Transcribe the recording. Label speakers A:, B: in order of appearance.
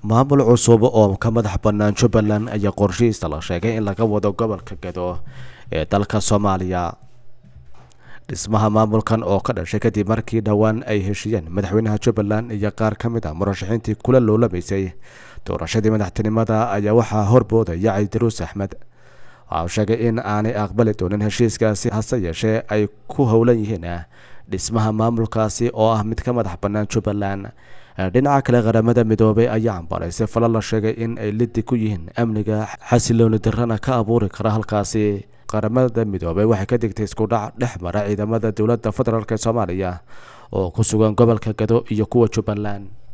A: maamul cusub oo ka madax bannaan jubbaland ayaa qorshihiisa la sheegay in laga wado gobolka gado ee dalka soomaaliya dhismaha maamulkan oo ka dhashay kadib markii dhowaan ay heshiiyeen madaxweynaha jubbaland iyo qaar ka mid a murashaxiintii kula loolamaysay doorashadii madaxtinimada ayaa waxaa horboodaya caydaruus axmed waxa uu sheegay in aanay aqbali doonin heshiiskaasi hase yeeshee ay ku howlan yihiin dhismaha maamulkaasi oo ah mid ka madax bannaan jubbaland dhinaca kale qaramada midoobay ayaa cambaraysay falo la sheegay in ay lidi ku yihiin amniga xasilooni darana ka abuuri kara halkaasi qaramada midoobay waxay ka digtay iskudhac dhex mara ciidamada dowladda federaalk ee soomaaliya oo ku sugan gobolka gado iyo kuwa jubbaland